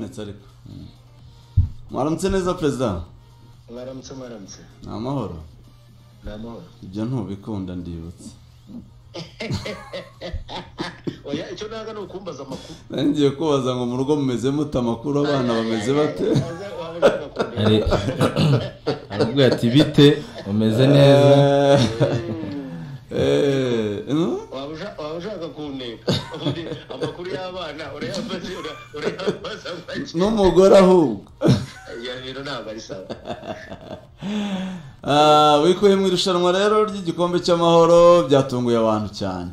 nsari mwaramutse neza perezida mwaramutse mwaramutse ni amahoro ni amahoro ibyo ntubikunda ndibutse oya icyo nanga ni ukumbaza amakuru nari ngiye kubaza ngo mu rugo mumeze mute amakuru abana bameze bate Waza- waba ushaka kundeba. Ari- aramubwira ati bite umeze neza Eh, eh, Waba usha- waba ushaka kundeba Ubundi amakuru y'abana urayafashe ura- urayafashe make. n'umugore ahubwo Ya rero ntabwo ari sawa Ah, wikuye mu irushanwa rero ry'igikombe cy'amahoro byatunguye abantu cyane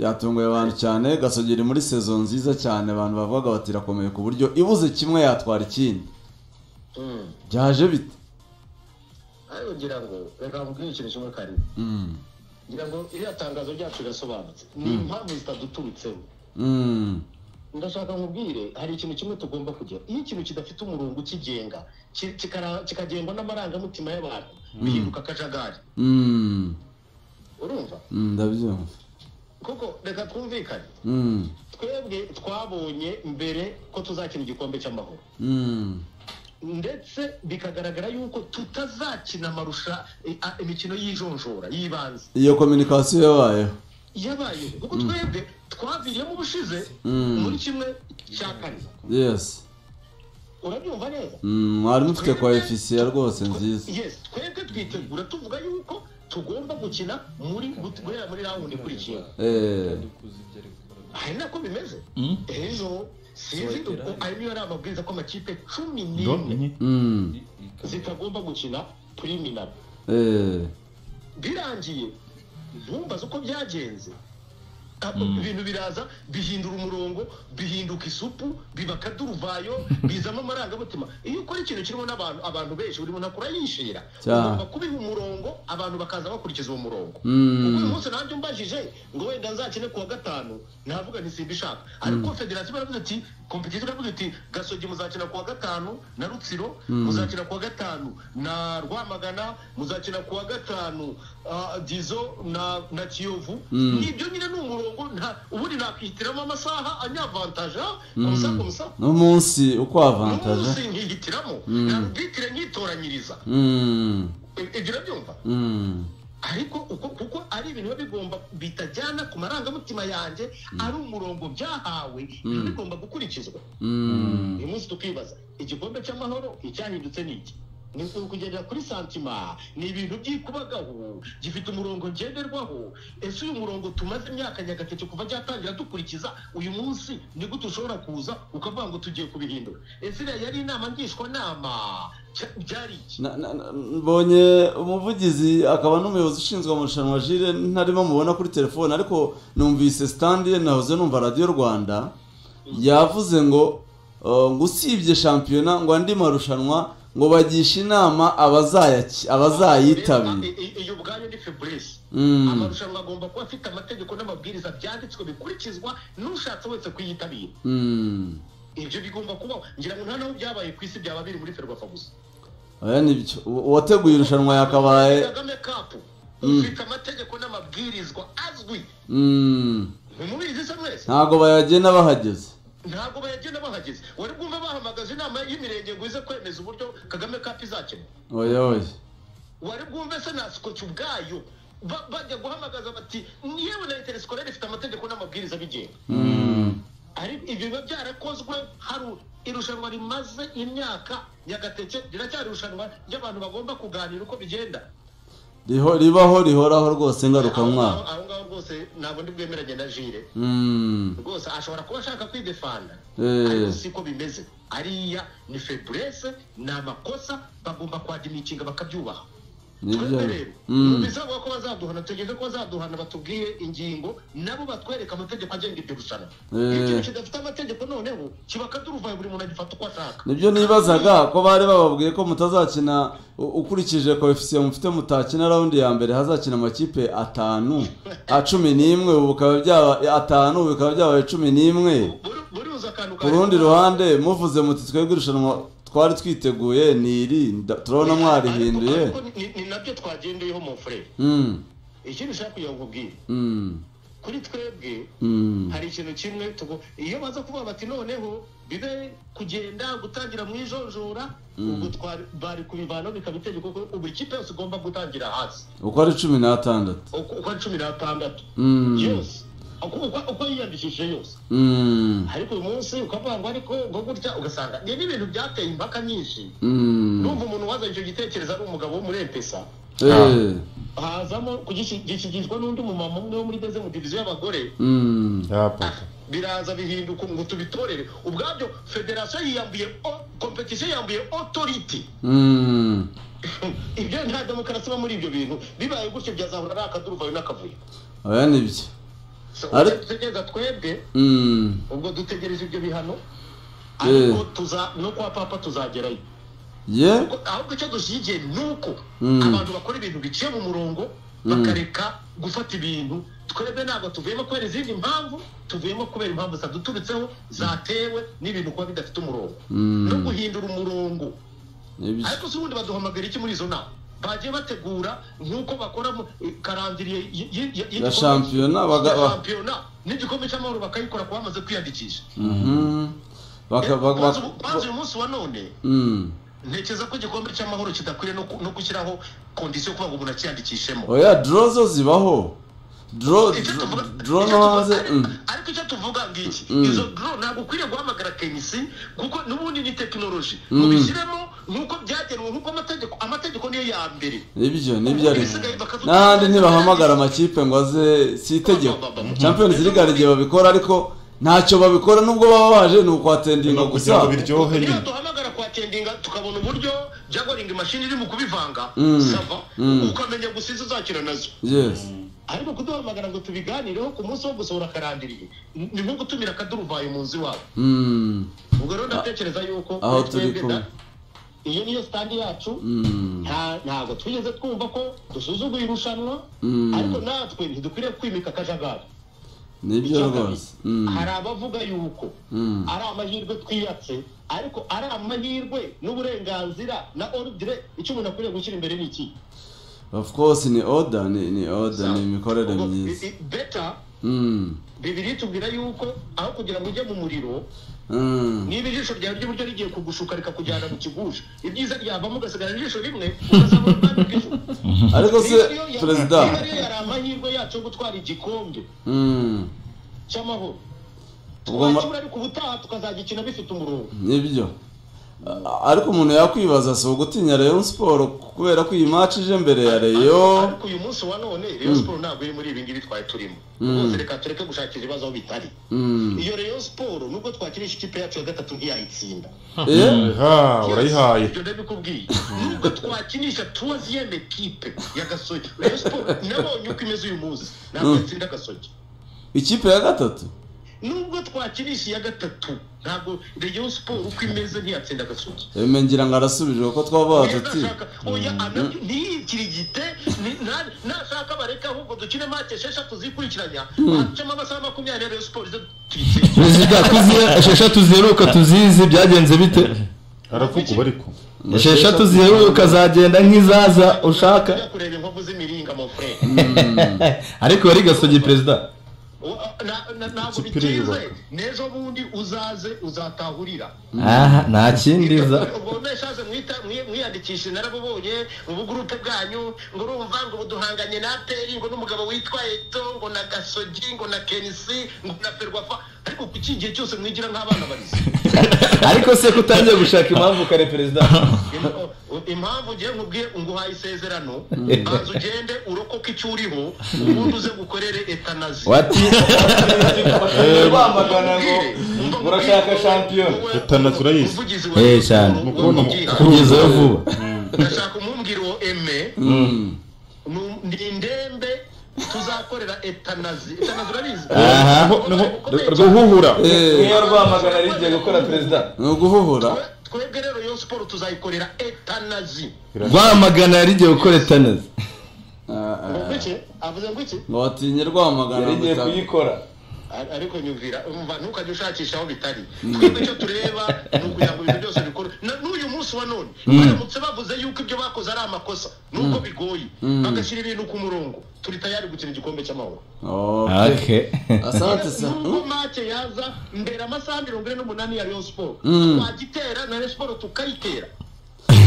byatunguye abantu cyane gasogera muri sezo nziza cyane abantu bavugaga bati irakomeye ku buryo ibuze kimwe yatwara ikindi Mm. byaje bite ariko ngira ngo reka nkubwire ikintu kimwe kare Mm. ngira ngo iriya tangazo ryacu rirasobanutse ni impamvu zitaduturutseho Mm. ndashaka nkubwire hari ikintu kimwe tugomba kujya iyo ikintu kidafite umurongo ukigenga ki- kikara- kikagendwa n'amarangamutima y'abantu bihinduka akajagari Mm. urumva Mm, ndabyumva kuko reka twumvikane Mm. twebwe twabonye mbere ko tuzakina igikombe cy'amahoro Mm. ndetse bikagaragara yuko tutazakina amarusha i- a- imikino y'ijonjora y'ibanze iyo kominikasiyo yabayeho yabayeho kuko twebwe twaviriyemo ubushize Mm. muri kimwe cya kane yes urabyumva neza Mm, mwari mufite kwa efisiya rwose nziza yes twebwe twitegura tuvuga yuko tugomba gukina muri guhera muri rawundi ikurikiyeho Eh, ari nako bimeze Mm. ejo sinzi uko ayo niyo ari amabwiriza ko amakipe cumi Do, n'imwe ni. mm, zitagomba gukina priminari eh, birangiye bumbaza uko byagenze Abo ibintu biraza bihindura umurongo bihinduka isupu biba akaduruvayo bizamo amarangamutima iyo ukora ikintu kirimo n'abantu abantu benshi buri muntu akora yishira Cyane. ugomba kubiha umurongo abantu bakaza bakurikiza uwo murongo Mm. ubwo uyu munsi nabyo mbajije ngo wenda nzakine ku wa gatanu navuga nti simbishaka ariko federasiyo baravuze ati kompetisiyo baravuze ati gasogi muzakina ku wa gatanu na rutsiro muzakina ku wa gatanu na rwamagana muzakina ku wa gatanu ah, dizo na na kiyovu nibyo nyine ni umurongo nta- ubundi nakwihitiramo amasaha anyavantaja kumusa kumusa n'umunsi uko avantaje n'umunsi nkihitiramo nabwitire nkitoranyiriza Mm, I- ibyo urabyumva mm, ariko uko kuko ari ibintu biba bigomba bitajyana ku marangamutima yanjye ari umurongo byahawe biba bigomba gukurikizwa mm. uyu munsi tukibaza igikombe cy'amahoro icyahindutse ni iki ni ukugendera kuri santima ni ibintu byikubagaho gifite umurongo ngenderwaho ese uyu murongo tumaze imyaka nyagatete kuva cyatangira dukurikiza uyu munsi ni gute ushobora kuza ukavuga ngo tugiye kubihindura ese iriya yari inama ngishwanama cya- byari iki Na- na- na- mbonye umuvugizi akaba n'umuyobozi ushinzwe amarushanwa jire ntarimo mubona kuri telefone ariko numvise sitandi ye nahoze numva radiyo rwanda yavuze ngo uh, ngo usibye shampiyona ngo andi marushanwa ngo bagishe inama abazayaki- abazayitabira I- i- iyo ubwayo ni febreze Mm. amarushanwa agomba kuba afite amategeko n'amabwiriza byanditswe bikurikizwa n'ushatse wese kuyitabira Mm. ibyo bigomba kubaho ngira ngo nta n'aho byabaye ku isi byaba biri muri ferwafa gusa oya nibyo uwa- uwateguye irushanwa yakabaye kagame kapu ufite amategeko n'amabwirizwa azwi Mm. ntimubizi se mwese ntabwo bayagenda bahageze ntabwo bayagenda bahageze wari bwumva bahamagaje inama y'imirenge ngo ize kwemeza uburyo kagame kapu izakina oya oya wari bwumve se nasikoci ubwayo ba- bajya guhamagaza bati yewe na interesikorere ifite amategeko n'amabwiriza abigenga Mm. ari ibyo biba byarakozwe hari irushanwa rimaze imyaka nyagateke riracyari irushanwa ry'abantu bagomba kuganira uko bigenda Riho- ribaho rihoraho rwose ngarukamwaka aho ngaho rwose ntabwo ndi bwemeranye na jire Mm. rwose ashobora kuba ashaka kwidefanda Eh. ariko si ko bimeze ariya ni feburese ni amakosa bagomba kwadimikinga bakabyubaha nibyo twebwe rero Mm. bizavuga ko bazaduhana tugeze ko bazaduhana batubwiye ingingo nabo batwereka amategeko agenga iryo rushanwa Eh. iyo ikintu kidafite amategeko noneho kiba akaduruvayo buri muntu agifata uko ashaka nibyo nibazaga ko bari bababwiye ko mutazakina u- ukurikije koefisiye mufite mutakina raundi ya mbere hazakina amakipe atanu a cumi n'imwe ubu bikaba byaba atanu ubu bikaba byabaye cumi n'imwe Buri- buribuze akantu ku rundi ruhande muvuze muti twebwe irushanwa twari twiteguye ni iri nda- turabona mwarihinduye Ariko- ariko ni- ni nabyo twagendeyeho mu furere Mm. ikindi ushaka kugira ngo nkubwire Mm. kuri twebwe Mm. hari ikintu kimwe tugu- iyo baza kuvuga bati noneho bibe kugenda gutangira mu ijonjora ubwo twari bari kubivanaho bikaba itegeko ko buri kipe yose ugomba gutangira hasi uko ari cumi n'atandatu uko uko ari cumi n'atandatu Mm. yose uko uko- uko yiyandikishije yose Mm. ariko uyu munsi ukavuga ngo ariko ngo gutya ugasanga ni n'ibintu byateye impaka nyinshi Mm. numva umuntu wazanye icyo gitekerezo ari umugabo wo muri epesa Eh. hazamo kugishi- gishyigirizwa n'undi mumama umwe wo muri deze mu diviziyo y'abagore Mm. ya papa biraza bihinduka ngo tubitorere ubwabyo federasiyo yiyambuye o- kompetisiyo yiyambuye otoriti Mm. ibyo nta demokarasi iba muri ibyo bintu bibaye gutyo byazahura ari akaduruvayo n'akavuyo oya nibyo So, Ari- dutegereza twebwe Mm. ubwo dutegereje ibyo bihano Eh. ariko tuza no kwa papa tuzagerayo ye Kuko ahubwo icyo dushyigiye ni uko Mm. abantu bakora ibintu biciye mu murongo bakareka gufata ibintu twebwe ntabwo tuvuyemo kubera izindi mpamvu tuvuyemo kubera impamvu zaduturutseho zatewe n'ibintu kuba bidafite umurongo Mm. no guhindura umurongo nibyo ariko se ubundi baduhamagara iki muri izo nama bagiye bategura nk'uko bakora mu karangiriye y- y- y- y'igikombe- Ya shampiyona baga- ya ba- shampiyona n'igikombe cy'amahoro bakayikora ku bamaze kwiyandikisha Mhm. Baka- baka- Kwanza baka- ubu- kwanza uyu munsi wa none Mm. ntekereza ko igikombe cy'amahoro kidakwiye no ku- no gushyiraho kondisiyo yo kuba ngo umuntu akiyandikishemo oya dro zo zibaho dro Icyo tuvuga- dro no icyo tuvuga- hanze ariko- Mm. ariko icyo tuvuga ngiki Mm. izo dro ntabwo ukwiriye guhamagara kenisi kuko n'ubundi ni tekinoloji Mm. mubishyiremo nk'uko byagenwe nk'uko amategeko amategeko niyo ya mbere nibyo nibyo ari byo. Ibisigaye bakavuga- n'ahandi ntibahamagara amakipe ngo aze si itegeko Ba- ba- ba- ba- champions league hari igihe babikora ariko ntacyo babikora nubwo baba baje ni ukwatendinga kugira ngo gusa biryohe niyo nyine duhamagara kwa tendinga tukabona uburyo jagoringa imashini iri mu kubivanga Mm. sava Mm. ukamenya gusa izo uzakina nazo yes ariko kuduhamagara ngo tubiganireho ku munsi wo gusohora akarandiriye ni nko gutumira akaduruvayo mu nzu iwawe Mm. ubwo rero ndatekereza yuko aho kuri turi twebwe kumwe. da- iyo niyo sitandi yacu Mm. nta- ntabwo twigeze twumva ko dusuzuguye irushanwa Mm. ariko natwe ntidukwiriye kwimika akajagari nibyo Icya kabiri, rwose Mm. hari abavuga yuko Mm. ari amahirwe twiyatse ariko ari amahirwe n'uburenganzira na ordire icyo umuntu akwiriye gushyira imbere ni iki of course ni order ni ni order ni imikorere Ubwo, myiza i- i- beta Mm. bibiri tubwira yuko aho kugira ngo ujye mu muriro Mm. niba ijisho ryawe ry'iburyo rigiye kugushuka rikakujyana mu kigusha ibyiza ryavamo ugasigara ijisho rimwe ukazabura ubwami bw'ijuru ariko se Niba ariyo ya- perezida niba ariyo yari amahirwe yacu yo gutwara igikombe Mm. cy'amahoro Ubwo ma- twakibura ariko ubutaha tukazagikina bifite umurongo nibyo A- ariko umuntu yakwibaza si ugutinya Rayon Sport kubera ko iyi match ije mbere ya Rayon ariko uyu munsi wa none Rayon Sport ntabwo iri muri ibi ngibi twari turimo rwose reka tureke gushakira ibibazo aho bitari Mm. iyo Rayon Sport nubwo twakirisha ikipe yacu ya gatatu ntiyayitsinda Eh? ha urayihaye ibyo ndabikubwiye nubwo twakinisha tuwaziyeme kipe ya gasogi Rayon Sport nabonye uko imeze uyu munsi ntabwo yatsinda gasogi ikipe ya gatatu nubwo twakinisha iya gatatu ntabwo Rayon Sport uko imeze ntiyatsinda gasogi eme ngira ngo arasubije kuko twavuga tuti nashaka oya anabyo ntiyikirigite ni- na- nashaka bareke ahubwo dukine make esheshatu zikurikiranya bacemo amasaha makumyabiri Rayon Sport izo tuyitsinde perezida ko izi- esheshatu ziheruka tuzizi byagenze bite haravugwa ariko esheshatu ziheruka zagenda nk'izaza ushaka Ujya kureba inkovu z'imiringa mu fure ariko yari gasogi perezida ntabwo Ikipe bitinze iriyubaka. n'ejo bundi uzaze uzatahurira aha nta kindi za ubwo mweshaze mwita mwi- mwiyandikishe narabubonye mu bugurupe bwanyu ngo urumva ngo ubu duhanganye na aperi ngo n'umugabo witwa eto ngo na gasogi ngo na kenisi ngo na ferwafa ariko ku iki gihe cyose mwigira nk'abana barize ariko se kutangiye gushaka impamvu kare perezida Im- impamvu ugiye nkubwiye nguhaye isezerano banza ugende urokoke icyo uriho ubundi uze gukorere etanazi wati rwamagana ngo murashaka shampiyona Etana turayizi. Eh, cyane. Mukuru, kugezayo vuba ndashaka umumbwira uwo eme Mm. nu- ni indembe tuzakorera etanazi etanazi urabizi Aha. Ubwo Niho- ntabwo ukomeye cyane. ruhuhura Eh, niyo rwamagana rigiye gukora perezida ni uguhuhura Twe- twebwe rero yo siporo tuzayikorera etanazi rwamagana yari igiye gukora etanazi Ah, ah. Ngo iki? avuze ngo iki ngo watinye rwamagana yari igiye ngo ita- kuyikora Ar- ariko nyumvira umva ntukajya ushakisha aho bitari twebwe icyo tureba ni ukugira ngo ibintu byose bikorwe Na- n'uyu munsi wa none none baramutse bavuze yuko ibyo bakoze ari amakosa nubwo bigoye bagashyira ibintu ku murongo turi tayari gukina igikombe cy'amahoro okay asante sa nubwo Mm. make yaza mbere amasaha mirongo ine n'umunani ya Rayon Sport Mm. twagitera na Rayon Sport tukayitera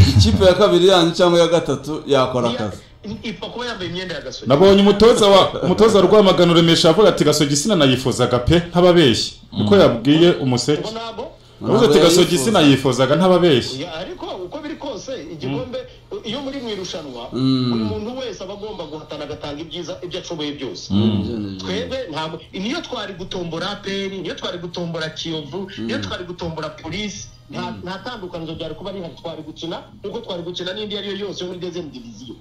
ikipe ya kabiri yanyu cyangwa ya gatatu yakora akazi ipfa kuba yambaye imyenda ya gasogi nabonye umutoza wa umutoza rwamagana uremesha avuga ati gasogi sinayifuzaga pe ntababeshyi niko yabwiye umuseke ubu ntabwo yavuze ati Ntabwo gasogi yayifuza." sinayifuzaga ntababeshyi Ya, ariko uko biri kose igikombe iyo muri mu irushanwa Mm. buri muntu wese aba agomba guhatana agatanga ibyiza ibyo ashoboye byose twebwe ntabwo niyo twari gutombora APR niyo twari gutombora kiyovu niyo twari gutombora polisi nta nta tandukaniro ryari kuba rihari twari gukina nkuko twari gukina n'indi iyo ari yo yose yo muri dezemu diviziyo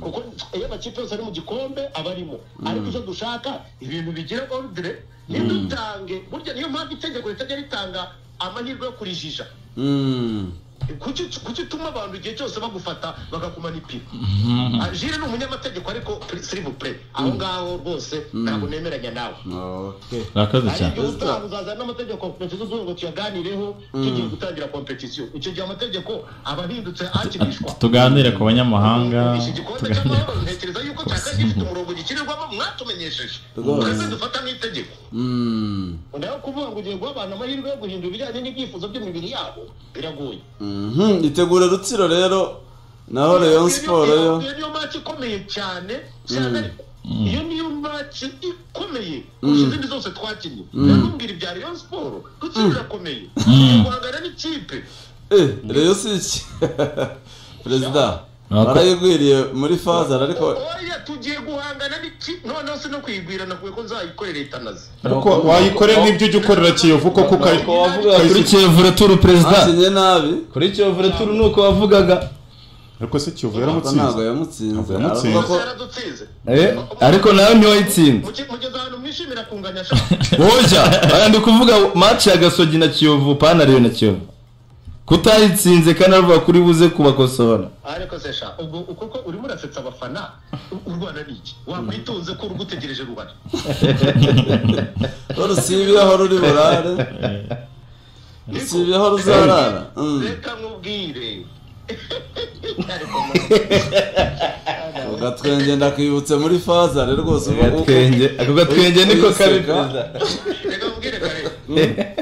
kuko iyo amakipe yose ari mu gikombe aba arimo ariko icyo dushaka ibintu bigira ordre ntidutange burya niyo mpamvu itegeko ritajya ritanga amahirwe yo kurijisha Mm. kuki kuki utuma abantu igihe cyose bagufata bakakumana ipine jire ni umunyamategeko ariko siribupure aho ngaho rwose ntabwo nemeranya nawe okay murakoze cyane ariyo utaha uzazana n'amategeko kompetisiyo tuvuga ngo tuyaganireho tugiye gutangira kompetisiyo icyo gihe amategeko aba ahindutse akinishwa tuganire ku banyamahanga iki gikombe tuganire cy'amahoro ntekereza yuko cyakabaye gifite umurongo gikinirwamo mwatumenyesheje Rwose. twese dufata nk'itegeko Mm. naho kuvuga ngo ugiye guha abantu amahirwe yo guhindura ibijyanye n'ibyifuzo by'imibiri yabo biragoye Mhm, itegure rutsiro rero naho Rayon Sport yo iyo niyo maci ikomeye cyane cyane ariko iyo niyo maci ikomeye kurusha izindi zose twakinnye ndakumbwira ibya Rayon Sport rutsiro irakomeye guhangana n'ikipe eh Rayon si iki perezida Nako. barayigwiriye muri faza ariko oya tugiye guhangana n'ikipe noneho si no kuyigwira nakuye ko nzayikorera itanazi ariko wayikorera n'ibyo ujya ukorera kiyovu kuko ukayi- Uko wavugaga kuri kiyovu returu perezida akinye nabi kuri kiyovu returu ni uko wavugaga ariko se kiyovu ko ntabwo yaramutsinze yamutsinze Yamutsinze. aravuga ko yaradutsinze Eh, ariko nawe ntiwayitsinze Muge- mugeze ahantu mwishimira kunganya sha woja aya ndi kuvuga match ya gasogi na kiyovu panariyo na kiyovu kutayitsinze kandi aravuga kuri buze kubakosora ariko se sha ubwo kuko urimo urasetsa abafana u- u Rwanda ni iki wakwitonze ko urugutegereje rubara ko rusibi aho ruri burare rusibi aho ruzarara Mm. reka nkubwire agatwenge ndakwibutse muri faza rero rwose ubu- agatwenge ako gatwenge niko Uyiseka. kabi perezida reka nkubwire kare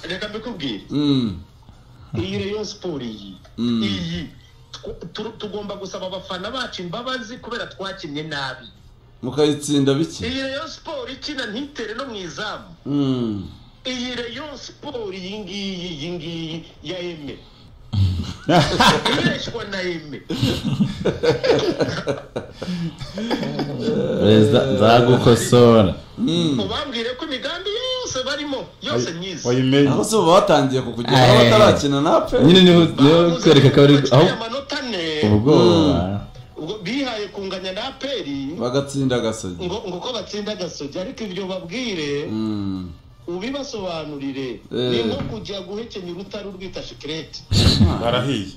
reka mbikubwire Mm. iyi reyo siporo iyi Mm. iyi tw- tu- tugomba gusaba abafana bacu imbabazi kubera twakinnye nabi mukayitsinda bike iyi reyo siporo ikina ntitere no mu izamu Mm. iyi reyo siporo iyi ngiyi iyi ngiyi ya eme ireshwa na eme perezida nzagukosora mubambwire ko imigambi yose barimo yose myiza wayimenye aho se ubu batangiye kukugeraho Eh. batarakina nape nyine niho niho kwereka ko ari aho baciye amanota ane ubwoba ubwo bihaye kunganya na aperi bagatsinda agasogi ngo ngo ko batsinda agasogi ariko ibyo babwire Mm. ubibasobanurire Eh. ni nko kujya guhekenya urutare urwita shikirete arahiye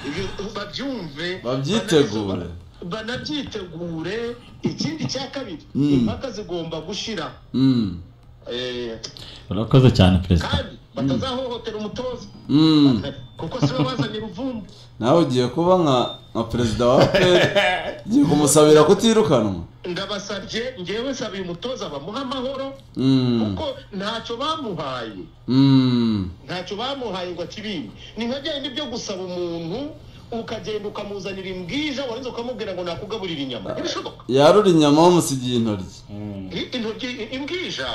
ibyo babyumve babyitegure banabiso- banabyitegure ikindi cya kabiri Mm. impaka zigomba gushira Mm. Eh, urakoze cyane perezida kandi batazahohotera umutoza Mm. kuko si we wazanye uruvumbu nawe ugiye kuba nka nka perezida wa fpr ugiye kumusabira kutirukanwa ndabasabye ngewe nsabiye umutoza bamuha amahoro Mm. kuko ntacyo bamuhaye Mm. ntacyo bamuhaye ngo akibimbe ni nka bya bindi byo gusaba umuntu ukagenda ukamuzanira imbwija warangiza ukamubwira ngo nakugaburira inyama ntibishoboka yarura inyama bamusigiye intoryi I- intoryi i- imbwija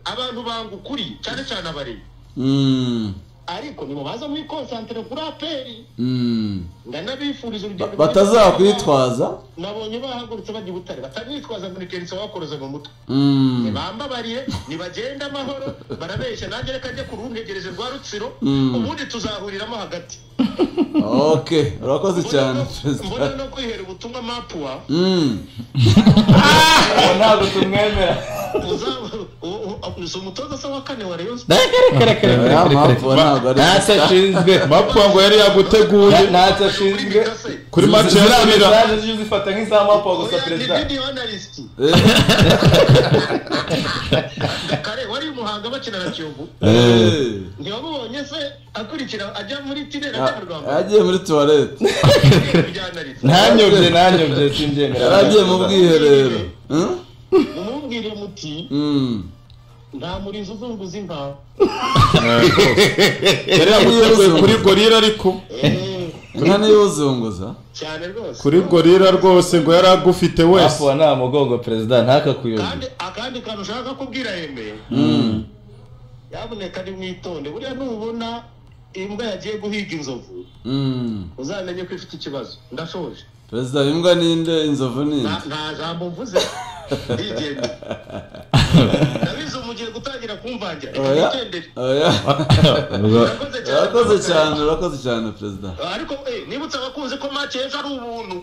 abantu banga ukuri cyane cyane abarezi Mm. ariko nimubaza muri konsantere kuri aperi Mm. ndanabifuriza urugendo Ba- batazakwitwaza nabonye bahagurutse bajya i butare batamwitwaza muri kenisa wakoroze mu mutwe Mm. bambabariye nibagenda amahoro barabeshya nanjye reka njye ku runtegereje rwa rutsiro Mm. ubundi tuzahuriramo hagati okay urakoze cyane perezida mbona no kwihera ubutumwa mapuwa Mm. ntabwo tumwemera si umutoza se wa kane wa rayon Sports. ya mpamvu ntabwo ari ntacyo ashinzwe mapuwa ngo yari yaguteguye Nta- Kuri ntacyo ashinzwe Mika se kuri mace ya ziriya Nyamira mesaje zijya uzifata nk'iza mapuwa gusa oya ni perezida video analyst Eh, kare wari umuhanzi rwanga bakina na kiyovu Eh. ntibamubonye se akurikira ajya muri tirere Ah, ajya mu rwanda yagiye muri tuwarete kujyanariza ntanyobye ntanyobye simbyemera yaragiye mu bwiherero Hmm? mumubwire muti Mm. nta murizo uzunguza inka yari yaguteguye kuri gorira ariko Eh, inka niyo uzunguza cyane rwose kuri gorira rwose ngo yari agufite wese afuwa nta mugongo perezida ntakakuyobye kandi akandi kantu ushaka kubwira hembe yaboneka ari mwitonde buriya nubona imbwa yagiye guhiga inzovu Mm. uzamenye ko ifite ikibazo ndashoje perezida imbwa ninde inzovu ninde Nta- nta jambo mvuze ndigenda ndabizi ubu mugiye gutangira kumvangira reka Oya. nigendere Oya. urakoze cyane urakoze cyane urakoze cyane perezida ariko eh, nibutse abakunzi ko make ejo ari ubuntu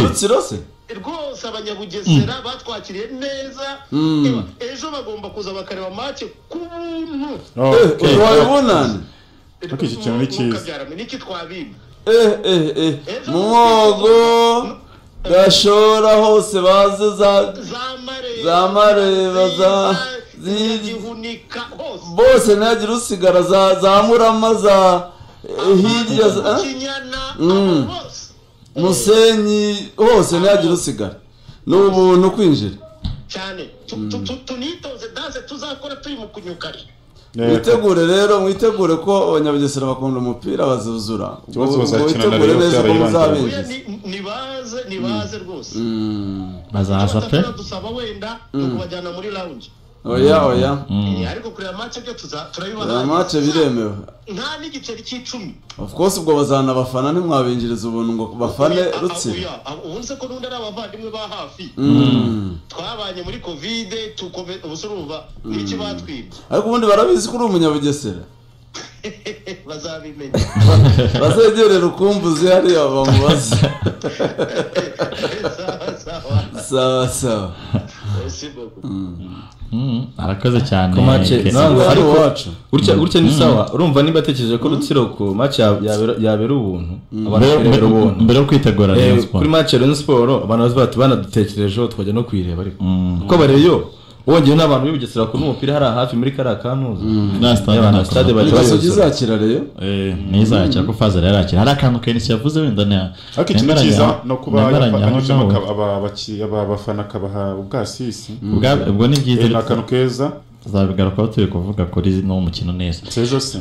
rutsiro se rwose abanyabugesera batwakiriye neza Mm. Eba, ejo bagomba kuza bakareba make ku buntu Eh, uyu wabibonane Ariko iki kintu ni cyiza. Ntukabyarame, niki twabimba eh eh eh mwogo gashora hose baze za za mareba Za Mareba, za- zi- zigihunika hose bose ntihagire usigara za za murama za eh, hirya za eh? kinyana Mm. hose musenyi hose ntihagire usigara ni ubuntu kwinjira cyane Tu- tu- tu- tunitoze danse tuzakora turi mu kunyukari mwitegure rero mwitegure ko abanyabugesera bakunda umupira bazuzura Ikibazo Ubwo bazakina na mwitegure Rayon neza ko Sports Oya, muzabinjiza ni- nibaze nibaze rwose Mm. bazaza pe Tubatapera dusaba wenda tukubajyana muri lounge oya oya Eh, ariko kureba match byo tuza aya turabibaza mace biremewe nta n'igiceri cy'icumi of course ubwo bazanabafana ntimwabinjiriza ubuntu ngo bafane Oya, a- a- rutsiro oya, a- ubundi se ko n'undi ari abavandimwe ba hafi Mm. twabanye muri covid tukome ubusuruba n'iki batwibye ariko ubundi barabizi ko uri umunyabugesera bazabimenya bazegerera ukumbuzi hariya bamubaze Sawa, sawa. sawa sawa Merci beaucoup. Mm, arakoze cyane Kumace, Kesi. ntabwo- Ari ariko- uwacu. gutya gutya ni sawa urumva niba atekereje ko rutsiro ku match ya- yabera yabera ubuntu abantu bakabera ubuntu mbere yo kwitegura Eh, Rayon kuri Sports match ya Rayon Sports abantu bazi bati banadutekerejeho twajya no kuyireba ariko kuko bareyo wongeye n'abantu bibugesera ku n'umupira hariya hafi muri kariya kanuza na stade y'abantu na stade Kanombe. bajya gasogi bayobora izakira rero Eh, niza yakira ko fazera yarakira hari akantu kenshi yavuze wenda ni ariko ikintu cyiza no kuba yafanyijemo abafana akabaha ubwasisi ubwo ni byiza Eh, ni akantu keza tuzabigarukaho turi kuvuga kuri no mukino neza sejo se